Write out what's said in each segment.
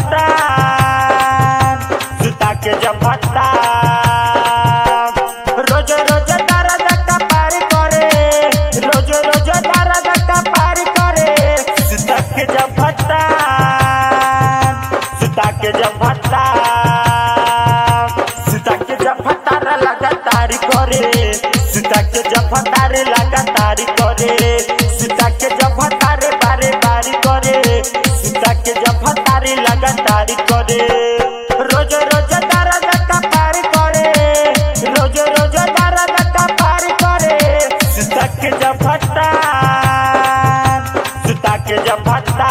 फटा सुता के जब फटा रोज रोज दर्द का पार करे रोज रोज दर्द का पार करे सुता के जब फटा सुता के जब फटा सुता के जब फटार लगातार करे सुता के जब फटार लगातार करे सुता के जब फटार बारे बारी करे सुता के जब फटार लगातार करे रोज रोज दर्द का पार करे रोज रोज दर्द का पार करे सुता के जब फटा सुता के जब फटा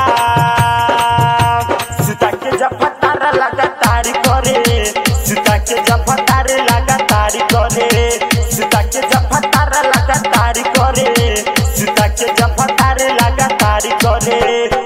सुता के जब फटार लगातार करे सुता के जब फटार लगातार करे सुता के जब फटार लगातार करे सुता के जब फटार लगातार करे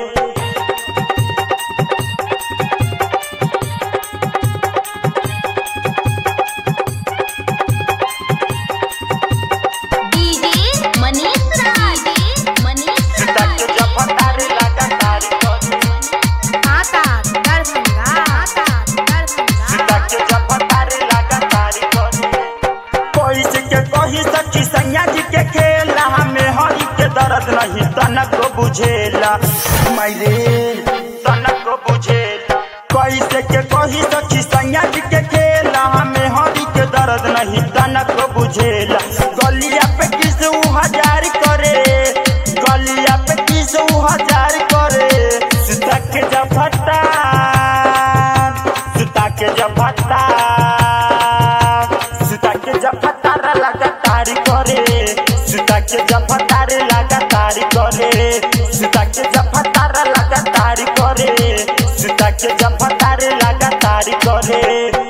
डीजे मनीष राज मनीष सुता के जब फटार लगातार करे आता दरभंगा आता दरभंगा सुता के जब फटार लगातार करे कोई से के कही सच्ची सैया जी के खेला हमें हरी के दर्द नहीं तनक को बुझेला मायरे तनक को बुझेला कोई से के कही सच्ची सैया जी के खेला हमें हरी के दर्द नहीं तनक को बुझेला गलिया पे किस ऊ हजार करे गलिया पे किस ऊ हजार करे सुता के जब फटा सुता के जब फटा सुता के जब फटार लगातार करे सुता के जब फटार लगातार करे सुता के जब फटार लगातार करे सुता के जब फटार लगातार करे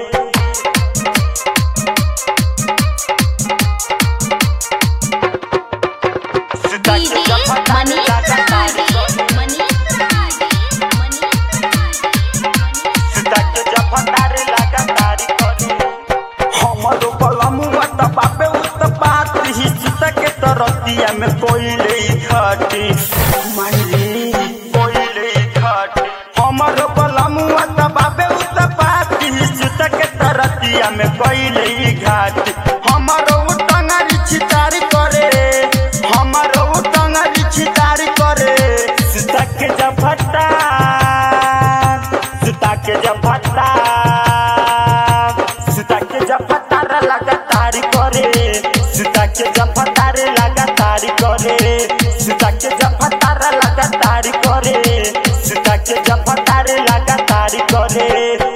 सुता के डीजे जब फटार मनीष लगातार राज करे मनीष राज मनीष राज सुता के जब फटार लगातार करे हमरो कलमुआ त बापे उत बात ही सुता के तरतिया में कोई ले घाटी मायरे कोई ले घाटी हमरो कलमुआ त बापे उत बात ही सुता के तरतिया में कोई ले घाटी हमरो टंगरी छितार करे हमरो टंगरी छितार करे सुता के जब फटा सुता के जब फटा सुता के जब फटार लगातार करे सुता के जब फटार लगातार करे सुता के जब फटार लगातार करे सुता के जब फटार लगातार करे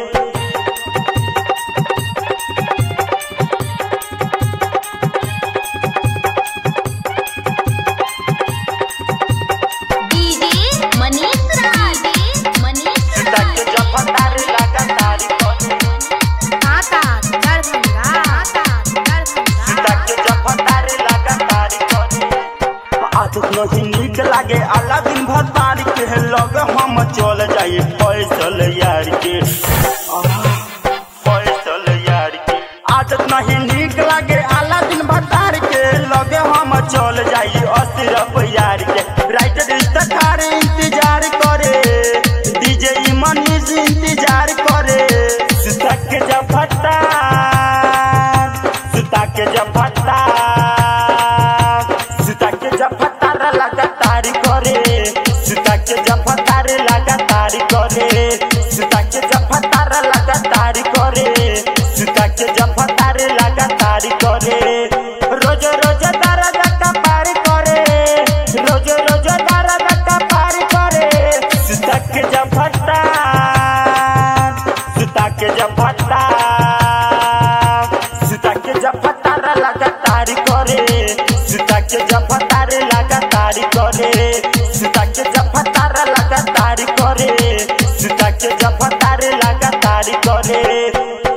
डीजे मनीष राज मनीष सुता के जब फटार लगातार करे आता दरभंगा आता दरभंगा सुता के जब फटार लगातार करे आदत नहीं नीक लागे अल्लाह दिन भर तार के लग हम चल जाई फैसल यार के आह, फैसल यार के आदत नहीं नीक लागे अल्लाह दिन भर तार के लगे हम चल जाई अशरफ यार के राइटर इस्तार इंतजार करे डीजे मनीष इंतजार करे सुता के जब फटा सुता के जब फटा सुता के जब फटार लगातार करे सुता के जब फटार लगातार करे सुता के जब फटार लगातार करे सुता के जब फटार लगातार करे रोज रोज दर्द का पार करे रोज रोज दर्द का पार करे सुता के जब फटा सुता के जब फटा सुता के जब फटार लगातार करे सुता के जब फटार लगातार करे सुता के जब फटार लगातार करे सुता के जब फटार लगातार करे